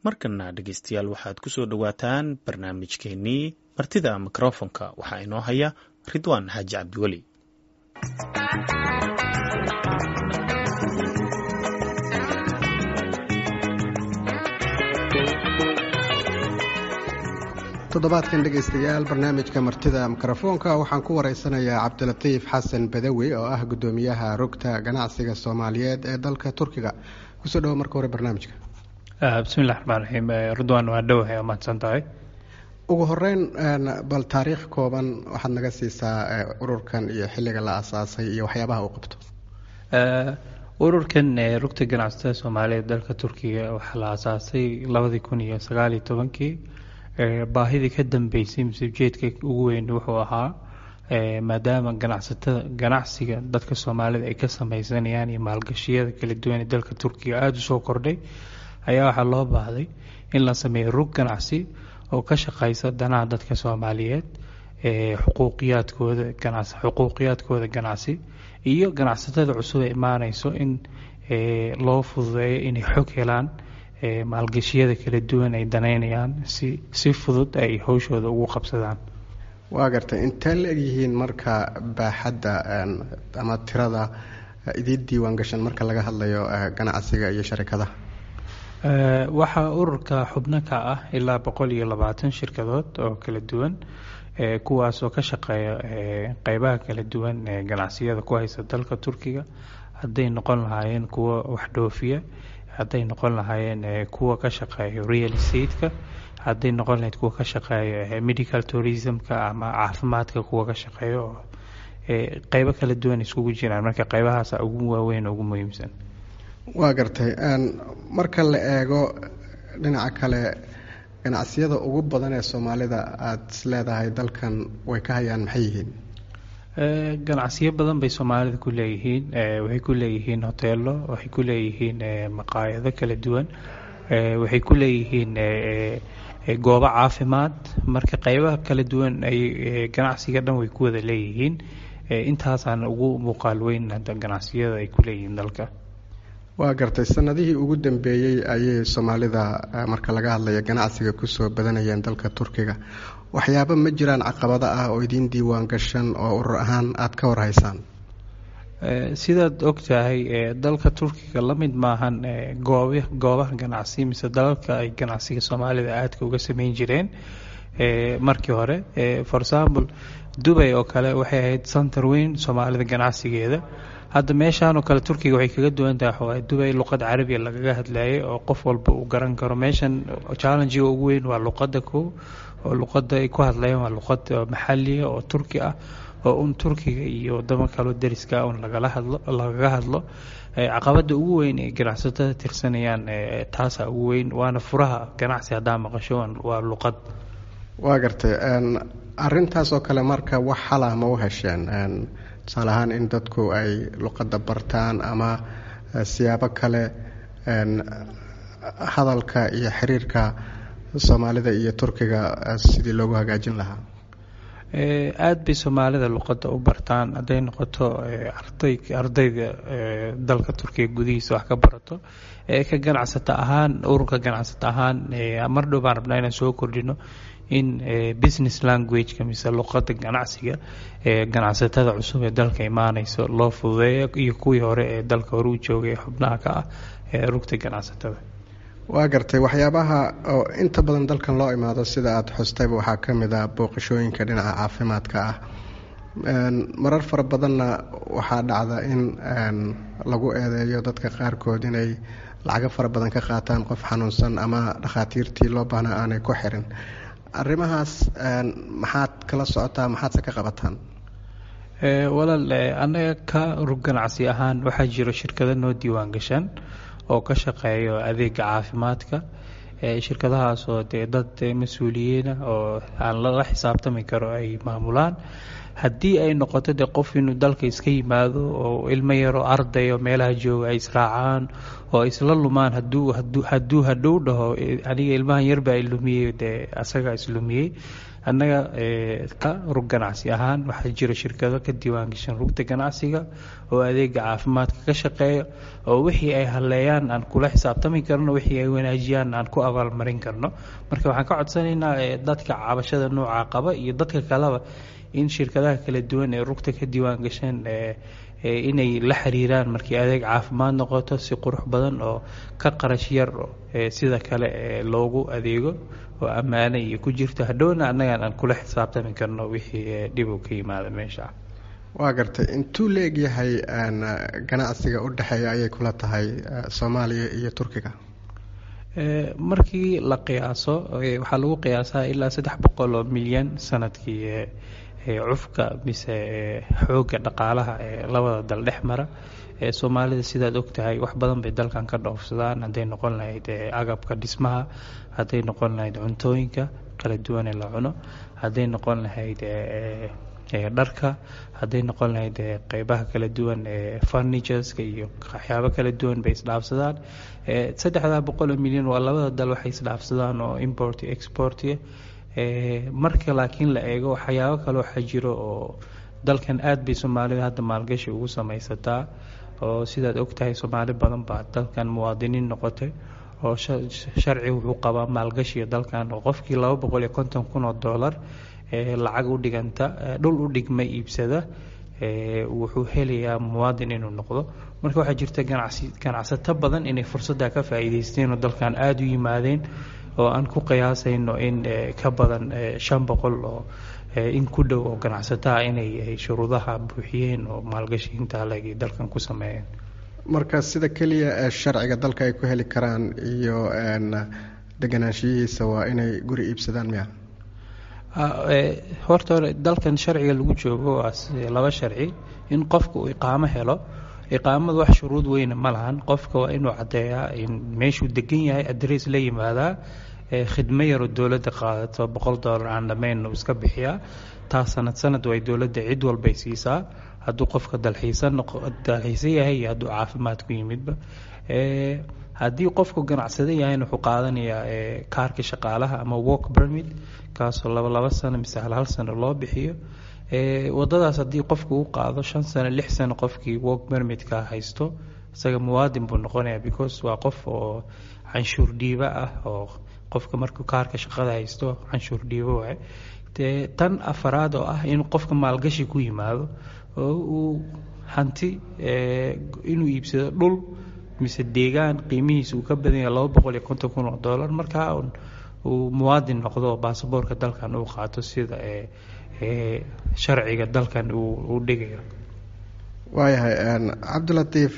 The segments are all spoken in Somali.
markana dhegeystayaal waxaad ku soo dhowaataan barnaamijkeennii martida mikrofonka waxaa inoo haya ridwaan xaaji cabdiweli toddobaadkan dhegaystayaal barnaamijka martida mikrofoonka waxaan ku wareysanayaa cabdilatiif xasan badawi oo ah guddoomiyaha rugta ganacsiga soomaaliyeed ee dalka turkiga kusoo dhawo marka hore barnaamijka bismillahi raxmaan raxiim ridwaan waa dhowahay waa mahadsan tahay ugu horeyn bal taariikh kooban waxaad naga siisaa ururkan iyo xilliga la asaasay iyo waxyaabaha uu qabto ururkan rugta ganacsatada soomaaliyeed dalka turkiga waxaa la asaasay labadii kun iyo sagaaliyo tobankii baahidii ka dambeysay mise ujeedka ugu weyn wuxuu ahaa maadaama ganacsatada ganacsiga dadka soomaalida ay ka sameysanayaan iyo maalgashiyada kala duwan ee dalka turkiga aada usoo kordhay ayaa waxaa loo baahday in la sameeyo rug ganacsi oo ka shaqeysa danaha dadka soomaaliyeed xuquuqiyaadkooda ganacsi xuquuqiyaadkooda ganacsi iyo ganacsatada cusub ee imaaneyso in loo fududeeyo inay xog helaan maalgashiyada kala duwan ay daneynayaan si si fudud ay howshooda ugu qabsadaan waa gartay intee la egyihiin marka baaxadda ama tirada idiin diiwaan gashan marka laga hadlayo ganacsiga iyo sharikadaha waxaa ururka xubno ka ah ilaa boqol iyo labaatan shirkadood oo kala duwan kuwaas oo ka shaqeeya qeybaha kala duwan ee ganacsiyada ku haysa dalka turkiga hadday noqon lahaayeen kuwa wax dhoofiya hadday noqon lahaayeen kuwa ka shaqeeya real estate-ka hadday noqon lahayd kuwa ka shaqeeya medical tourism-ka ama caafimaadka kuwa ka shaqeeya oo qeybo kala duwan iskugu jiraan marka qeybahaasa ugu waaweyn oo ugu muhiimsan waa gartay marka la eego dhinaca kale ganacsiyada ugu badan ee soomaalida aada is leedahay dalkan way ka hayaan maxay yihiin ganacsiyo badan bay soomaalida ku leeyihiin waxay ku leeyihiin hoteelo waxay ku leeyihiin maqaayado kala duwan waxay ku leeyihiin goobo caafimaad marka qeybaha kala duwan ay ganacsiga dhan way ku wada leeyihiin intaasaana ugu muuqaal weyn hadda ganacsiyada ay ku leeyihiin dalka waa gartay sanadihii ugu dambeeyey ayay soomaalida marka laga hadlayo ganacsiga kusoo badanayeen dalka turkiga waxyaaba ma jiraan caqabado ah oo idiin diiwaan gashan oo urur ahaan aada ka warhaysaan sidaad og tahay dalka turkiga la mid maahan goob goobaha ganacsi mise dalalka ay ganacsiga soomaalida aadka uga sameyn jireen markii hore for example dubay oo kale waxay ahayd center weyn soomaalida ganacsigeeda hadda meeshaan oo kale turkiga waxay kaga duwan tahay waxawaaye dubay luqad carabiya lagaga hadlayay oo qof walba uu garan karo meeshan challengiga ugu weyn waa luqadda ko oo luqadda ay ku hadlayaan waa luqad maxaliya oo turki ah oo un turkiga iyo wadamo kaloo dariska un lagala hadlo lagaga hadlo caqabada ugu weyn ee ganacsatada tirsanayaan taasa ugu weyn waana furaha ganacsi haddaa maqasho waa luqad waa gartay arintaas oo kale marka wax xalah ma u hesheen tusaale ahaan in dadku ay luqadda bartaan ama siyaabo kale hadalka iyo xiriirka soomaalida iyo turkiga sidii loogu hagaajin lahaa aada bay soomaalida luqadda u bartaan hadday noqoto arday ardayda dalka turkiga gudihiisa wax ka barato ka ganacsata ahaan ururka ganacsata ahaan mar dhow baan rabnaa inaan soo kordhino in business languageka mise luqadda ganacsiga ee ganacsatada cusub ee dalka imaaneyso loo fududeeyo iyo kuwii hore ee dalka hore u joogay ee xubnaha ka ah ee rugta ganacsatada waa gartay waxyaabaha oo inta badan dalkan loo imaado sida aada xustayba waxaa ka mid ah booqashooyinka dhinaca caafimaadka ah marar fara badanna waxaa dhacda in lagu eedeeyo dadka qaarkood inay lacago fara badan ka qaataan qof xanuunsan ama dhakhaatiirtii loo baahnaa aanay ku xirin arrimahaas maxaad kala socotaa maxaadse ka qabataan walaal annaga ka rug ganacsi ahaan waxaa jiro shirkado noo diiwaan gashan oo ka shaqeeyo adeega caafimaadka shirkadahaas oo dee dad mas-uuliyiina oo aan lala xisaabtami karo ay maamulaan haddii ay noqoto dee qof inuu dalka iska yimaado oo ilmo yaroo arday oo meelaha jooga ay israacaan oo isla lumaan haduu hadduu hadhow dhaho aniga ilmahan yarbaa ilumiyey dee asagaa islumiyey annaga ka rug ganacsi ahaan waxaa jira shirkado ka diiwaangashan rugta ganacsiga oo adeega caafimaadka ka shaqeeya oo wixii ay haleeyaan aan kula xisaabtami karno wixii ay wanaajiyaan aan ku abaalmarin karno marka waxaan ka codsanaynaa dadka cabashada noocaa qaba iyo dadka kaleba in shirkadaha kala duwan ee rugta ka diiwaan gasheen inay la xiriiraan markii adeeg caafimaad noqoto si qurux badan oo ka qarash yar sida kale loogu adeego oo ammaane iyo ku jirto hadhowna annagaan aan kula xisaabtami karno wixii dhib u ka yimaada meesha waa gartay intuu la egyahay ganacsiga u dhexeeya ayay kula tahay soomaaliya iyo turkiga markii la qiyaaso waxaa lagu qiyaasaa ilaa saddex boqol oo milyan sanadkii cufka mise xoogga dhaqaalaha ee labada dal dhex mara soomaalida sidaad ogtahay wax badan bay dalkan ka dhoofsadaan hadday noqon lahayd agabka dhismaha hadday noqon lahayd cuntooyinka kala duwan ee la cuno hadday noqon lahayd dharka hadday noqon lahayd qeybaha kala duwan ee furnitureska iyo waxyaabo kala duwan bay isdhaafsadaan saddexdaa boqol oo milyan waa labada dal waxay isdhaafsadaan oo import export marka laakiin la eego waxyaabo kale waxaa jiro oo dalkan aad bay soomaalida hadda maalgashi ugu samaysataa oo sidaad ogtahay soomaali badan baa dalkan muwaadiniin noqotay oo sharci wuxuu qabaa maalgashiga dalkan oo qofkii laba boqol iyo konton kun oo dollar lacag u dhiganta dhul u dhigma iibsada wuxuu helayaa muwaadin inuu noqdo marka waxaa jirta ganacsi ganacsato badan inay fursadda ka faa'iidaysteen oo dalkan aada u yimaadeen oo aan ku qiyaasayno in ka badan shan boqol oo in ku dhow oo ganacsataha inay shuruudaha buuxiyeen oo maalgashiinta alegay dalkan ku sameeyeen marka sida keliya ee sharciga dalka ay ku heli karaan iyo deganaanshiyihiisa waa inay guri iibsadaan miya horta hore dalkan sharciga lagu joogo waa laba sharci in qofka uu iqaamo helo iqaamadu wax shuruud weyna ma lahan qofka waa inuu caddeeyaa in meeshuu degan yahay adress la yimaadaa khidmo yaroo dowladda qaadato boqol dollar aan dhammayn uu iska bixiyaa taas sanad sanad way dowladda cid walbay siisaa hadduu qofka dalxiisan dalxiisan yahay iyo hadduu caafimaad ku yimidba haddii qofku ganacsada yahayna wuxuu qaadanayaa kaarka shaqaalaha ama work permit kaasoo laba laba sano mise hal hal sano loo bixiyo wadadaas haddii qofku u qaado shan sano lix sano qofkii work permitka haysto isaga muwaadin buu noqonaya because waa qof oo canshuur dhiiba ah oo qofka markuu kaarka shaqada haysto canshuur dhiibo waay dee tan afaraad oo ah in qofka maalgashi ku yimaado oo uu hanti inuu iibsado dhul mise deegaan qiimihiisa uu ka badan yahay laba boqol iyo konton kun oo dollar markaa uu muwaadin noqdo oo baasaboorka dalkan uu qaato sida sharciga dalkan uu dhigayo waayahay cabdilatiif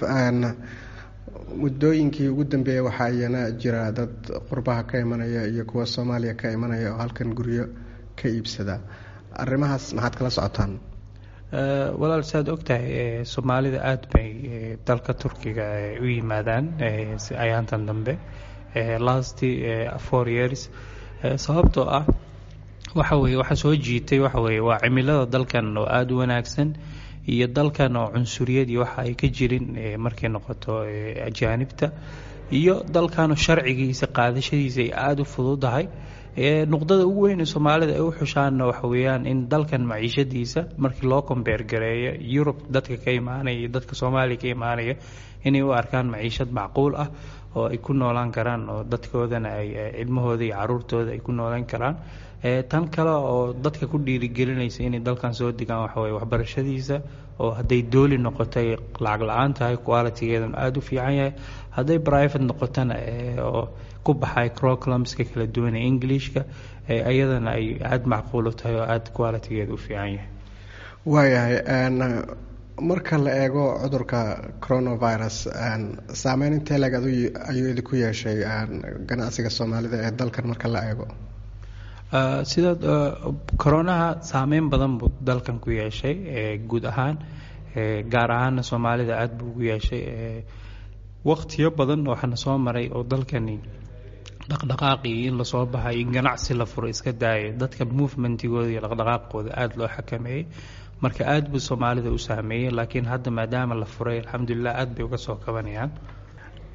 muddooyinkii ugu dambeeyey waxaa iyana jira dad qurbaha ka imanaya iyo kuwa soomaaliya ka imanaya oo halkan guryo ka iibsada arrimahaas maxaad kala socotaan walaal saad ogtahay soomaalida aada bay dalka turkiga u yimaadaan ayaantan dambe last four years sababtoo ah waxa weye waxa soo jiitay waxa weye waa cimilada dalkan oo aada u wanaagsan iyo dalkan oo cunsuriyad iyo waxa ay ka jirin markay noqoto ajaanibta iyo dalkanoo sharcigiisa qaadashadiisa ay aada u fududahay nuqdada ugu weyn ee soomaalida ay u xushaanna waxa weeyaan in dalkan maciishadiisa markii loo kombeer gareeyo yurub dadka ka imaanaya iyo dadka soomaaliya ka imaanaya inay u arkaan maciishad macquul ah oo ay ku noolaan karaan oo dadkoodana ay cilmahooda iyo caruurtooda ay ku noolaan karaan tan kale oo dadka ku dhiirigelinaysa inay dalkan soo degaan waxaweye waxbarashadiisa oo hadday dooli noqotay lacag la-aan tahay qualitigeedana aada u fiican yahay hadday private noqotana oo ku baxay croclumska kala duwan ee englishka iyadana ay aada macquul u tahay oo aada qualitigeeda u fiican yahay waayahay marka la eego cudurka coronavirus saameyn intee leg ayuu idinku yeeshay ganacsiga soomaalida ee dalkan marka la eego sida coronaha saameyn badan buu dalkan ku yeeshay guud ahaan gaar ahaana soomaalida aada buu ugu yeeshay waqtiyo badan waxaana soo maray oo dalkani dhaqdhaqaaqii in lasoo baxay in ganacsi la furo iska daaya dadka movementigooda iyo dhaqdhaqaaqooda aada loo xakameeyey marka aada buu soomaalida u saameeyey laakiin hadda maadaama la furay alxamdulilah aada bay uga soo kabanayaan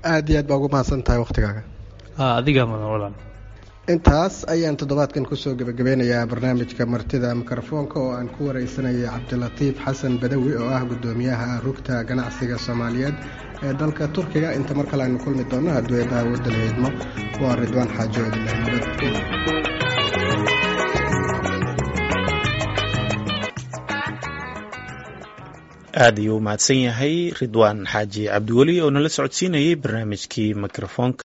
aada iyo aad baa ugu mahadsan tahay wakhtigaaga adigaa mudan walan intaas ayaan toddobaadkan kusoo gebagabeynayaa barnaamijka martida mikrofoonka oo aan ku wareysanayay cabdilatiif xasan badawi oo ah guddoomiyaha rugta ganacsiga soomaaliyeed ee dalka turkiga inta mar kale aynu kulmi doonno hadduu eebaha waddan heydmo waa ridwaan xaajo idinleh nabad aad ayuu u mahadsan yahay ridwaan xaaji cabdiweli oo nala socodsiinayay barnaamijkii mikrofoonka